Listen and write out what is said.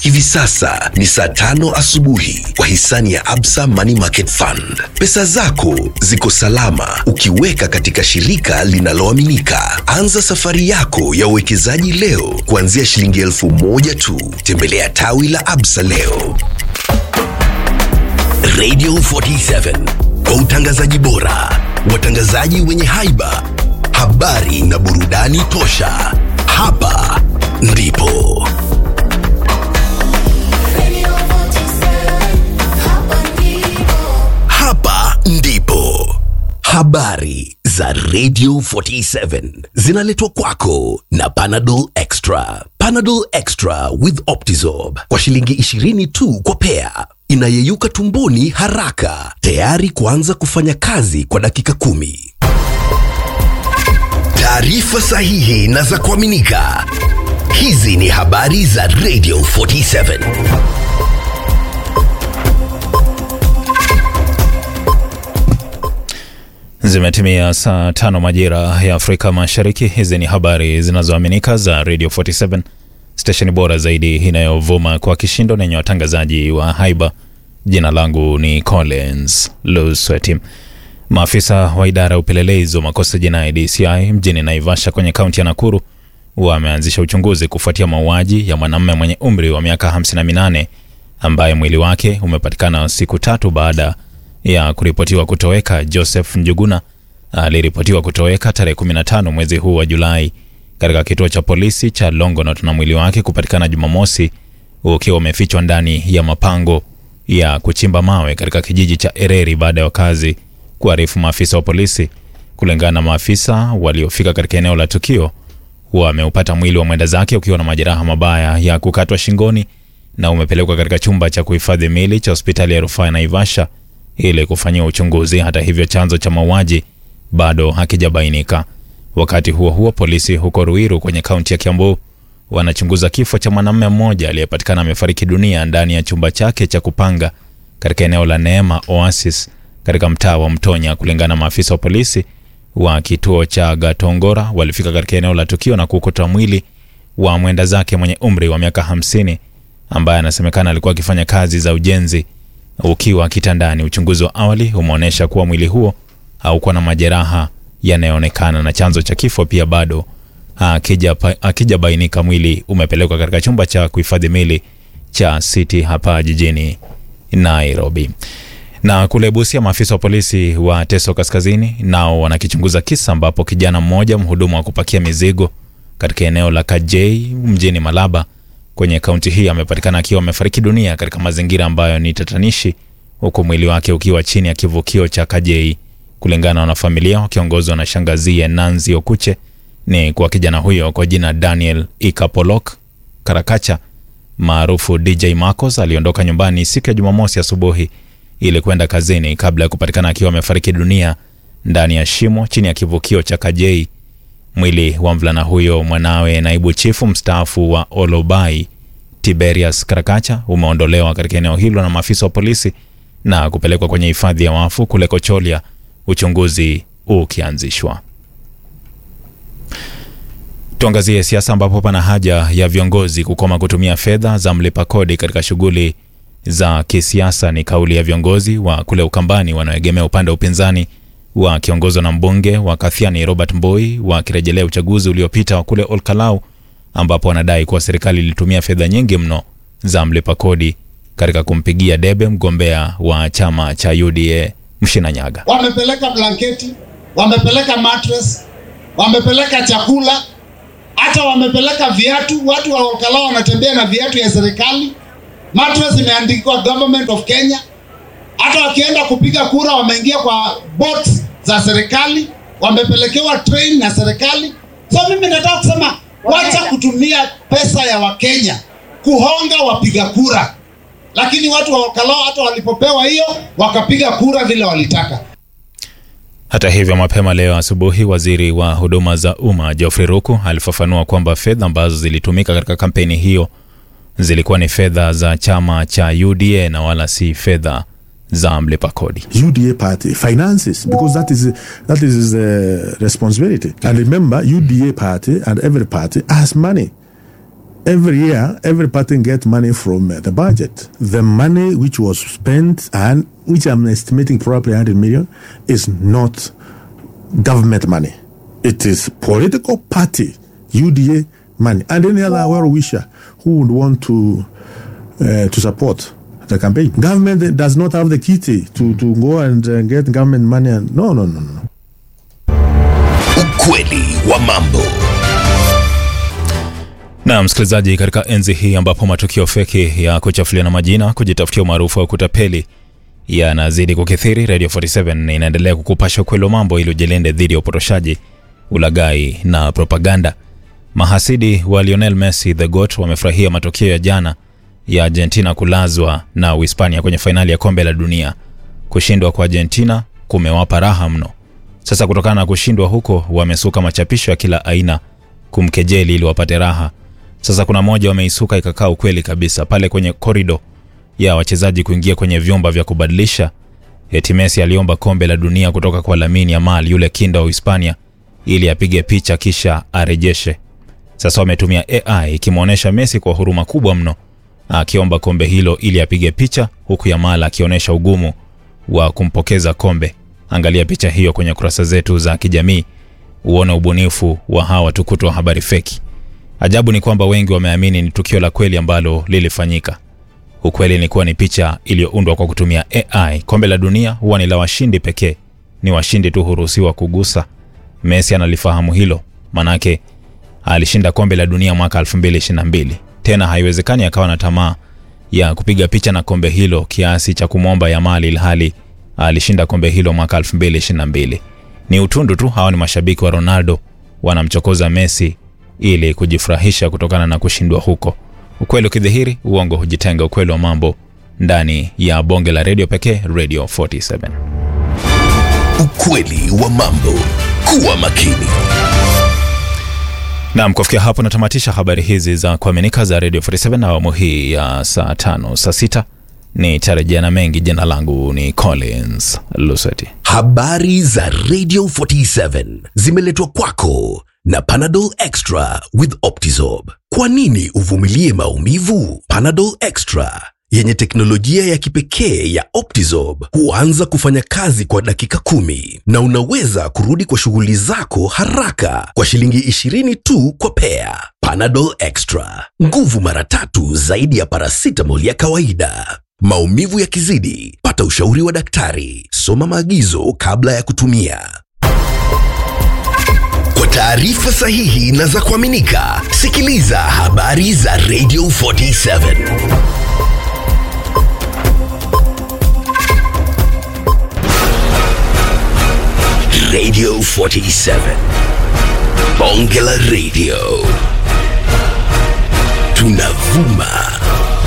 Hivi sasa ni saa tano asubuhi kwa hisani ya Absa Money Market Fund. Pesa zako ziko salama ukiweka katika shirika linaloaminika. Anza safari yako ya uwekezaji leo kuanzia shilingi elfu moja tu. Tembelea tawi la Absa leo. Radio 47 kwa utangazaji bora, watangazaji wenye haiba, habari na burudani tosha. Hapa ndipo hapa ndipo habari za Radio 47 zinaletwa kwako na Panadol Extra. Panadol Extra with Optizorb kwa shilingi 20 tu kwa pea, inayeyuka tumboni haraka, tayari kuanza kufanya kazi kwa dakika kumi. Taarifa sahihi na za kuaminika. Hizi ni habari za Radio 47. Zimetimia saa tano majira ya Afrika Mashariki. Hizi ni habari zinazoaminika za Radio 47, stesheni bora zaidi inayovuma kwa kishindo na yenye watangazaji wa haiba. Jina langu ni Collins Lusweti. Maafisa wa idara ya upelelezi wa makosa jinai DCI mjini Naivasha kwenye kaunti ya Nakuru wameanzisha uchunguzi kufuatia mauaji ya mwanamume mwenye umri wa miaka 58 ambaye mwili wake umepatikana siku tatu baada ya kuripotiwa kutoweka. Joseph Njuguna aliripotiwa kutoweka tarehe 15 mwezi huu wa Julai katika kituo cha polisi cha Longonot na mwili wake kupatikana Jumamosi ukiwa umefichwa ndani ya mapango ya kuchimba mawe katika kijiji cha Ereri baada ya wakazi kuarifu maafisa wa polisi. Kulingana na maafisa waliofika katika eneo la tukio, wameupata mwili wa mwenda zake ukiwa na majeraha mabaya ya kukatwa shingoni na umepelekwa katika chumba cha kuhifadhi mili cha hospitali ya rufaa ya Naivasha ili kufanyiwa uchunguzi. Hata hivyo, chanzo cha mauaji bado hakijabainika. Wakati huo huo, polisi huko Ruiru kwenye kaunti ya Kiambu wanachunguza kifo cha mwanamume mmoja aliyepatikana amefariki dunia ndani ya chumba chake cha kupanga katika eneo la Neema Oasis katika mtaa wa Mtonya. Kulingana na maafisa wa polisi wa kituo cha Gatongora, walifika katika eneo la tukio na kukuta mwili wa mwenda zake mwenye umri wa miaka hamsini ambaye anasemekana alikuwa akifanya kazi za ujenzi ukiwa kitandani. Uchunguzi wa awali umeonyesha kuwa mwili huo haukuwa na majeraha yanayoonekana na chanzo cha kifo pia bado hakijabainika. Mwili umepelekwa katika chumba cha kuhifadhi mili cha City hapa jijini Nairobi. Na kule Busia, maafisa wa polisi wa Teso Kaskazini nao wanakichunguza kisa ambapo kijana mmoja mhudumu wa kupakia mizigo katika eneo la Kajei mjini Malaba kwenye kaunti hii amepatikana akiwa amefariki dunia katika mazingira ambayo ni tatanishi, huku mwili wake ukiwa chini ya kivukio cha Kajei. Kulingana na wanafamilia wakiongozwa na shangazie Nanzi Okuche, ni kwa kijana huyo kwa jina Daniel Ikapolok Karakacha maarufu DJ Marcos aliondoka nyumbani siku ya Jumamosi asubuhi ili kwenda kazini kabla ya kupatikana akiwa amefariki dunia ndani ya shimo chini ya kivukio cha Kajei. Mwili wa mvulana huyo, mwanawe naibu chifu mstaafu wa Olobai Tiberius Karakacha, umeondolewa katika eneo hilo na maafisa wa polisi na kupelekwa kwenye hifadhi ya wafu kule Kocholia, uchunguzi ukianzishwa. Tuangazie siasa, ambapo pana haja ya viongozi kukoma kutumia fedha za mlipa kodi katika shughuli za kisiasa. Ni kauli ya viongozi wa kule Ukambani wanaoegemea upande wa upinzani wakiongozwa na mbunge wa Kathiani Robert Mboi wakirejelea uchaguzi uliopita wa kule Olkalau ambapo wanadai kuwa serikali ilitumia fedha nyingi mno za mlipa kodi katika kumpigia debe mgombea wa chama cha UDA Mshina Nyaga. Wamepeleka blanketi, wamepeleka mattress, wamepeleka chakula, hata wamepeleka viatu. Watu wa Olkalau wanatembea na viatu ya serikali. Mattress imeandikwa Government of Kenya. Hata wakienda kupiga kura wameingia kwa boats za serikali, wamepelekewa train na serikali. So mimi nataka kusema wacha kutumia pesa ya Wakenya kuhonga wapiga kura, lakini watu wa Olkalau hata walipopewa hiyo wakapiga kura vile walitaka. Hata hivyo, mapema leo asubuhi, waziri wa huduma za umma Geoffrey Ruku alifafanua kwamba fedha ambazo zilitumika katika kampeni hiyo zilikuwa ni fedha za chama cha UDA na wala si fedha za mlipa kodi. UDA party finances because that is that is the responsibility. And remember, UDA party and every party has money. every year, every party get money from uh, the budget. The money which was spent and which I'm estimating probably 100 million is not government money. It is political party, UDA money, and any other well wisher who would want to uh, to support the campaign. Government does not have the kitty to, to go and uh, get government money. And no, no, no, no. Ukweli wa mambo. Na msikilizaji, katika enzi hii ambapo matukio feki ya kuchafuliana majina, kujitafutia umaarufu wa kutapeli yanazidi kukithiri, Radio 47 inaendelea kukupasha ukweli wa mambo ili ujilinde dhidi ya upotoshaji, ulaghai na propaganda. Mahasidi wa Lionel Messi the GOAT wamefurahia matokeo ya jana ya Argentina kulazwa na Uhispania kwenye fainali ya kombe la dunia. Kushindwa kwa Argentina kumewapa raha mno. Sasa kutokana na kushindwa huko, wamesuka machapisho ya kila aina kumkejeli ili wapate raha. Sasa kuna moja wameisuka ikakaa ukweli kabisa pale kwenye korido ya wachezaji kuingia kwenye vyumba vya kubadilisha. Eti Messi aliomba kombe la dunia kutoka kwa Lamine Yamal, yule kinda wa Hispania, ili apige picha kisha arejeshe. Sasa wametumia AI ikimwonyesha Messi kwa huruma kubwa mno akiomba kombe hilo ili apige picha, huku Yamal akionyesha ugumu wa kumpokeza kombe. Angalia picha hiyo kwenye kurasa zetu za kijamii uone ubunifu wa hawa tukutu wa habari feki. Ajabu ni kwamba wengi wameamini ni tukio la kweli ambalo lilifanyika. Ukweli ni kuwa ni picha iliyoundwa kwa kutumia AI. Kombe la dunia huwa ni la washindi pekee, ni washindi tu huruhusiwa kugusa. Messi analifahamu hilo, manake alishinda kombe la dunia mwaka 2022. Tena haiwezekani akawa na tamaa ya kupiga picha na kombe hilo kiasi cha kumwomba Yamal ilhali alishinda kombe hilo mwaka 2022. Ni utundu tu. Hawa ni mashabiki wa Ronaldo wanamchokoza Messi ili kujifurahisha kutokana na kushindwa huko. Ukweli ukidhihiri, uongo hujitenga. Ukweli wa mambo ndani ya bonge la redio pekee, Radio 47. Ukweli wa mambo. Kuwa makini. Naam, kufikia hapo natamatisha habari hizi za kuaminika za Radio 47 na awamu hii ya saa tano saa sita ni tarejea na mengi. Jina langu ni Collins Luseti. Habari za Radio 47 zimeletwa kwako na Panadol Extra with Optizorb. Kwa nini uvumilie maumivu? Panadol Extra yenye teknolojia ya kipekee ya Optizorb huanza kufanya kazi kwa dakika kumi na unaweza kurudi kwa shughuli zako haraka kwa shilingi 20 tu kwa pea. Panadol Extra, nguvu mara tatu zaidi ya paracetamol ya kawaida. Maumivu yakizidi, pata ushauri wa daktari. Soma maagizo kabla ya kutumia. Kwa taarifa sahihi na za kuaminika, sikiliza habari za Radio 47. Radio 47. Bonge la Radio. Tunavuma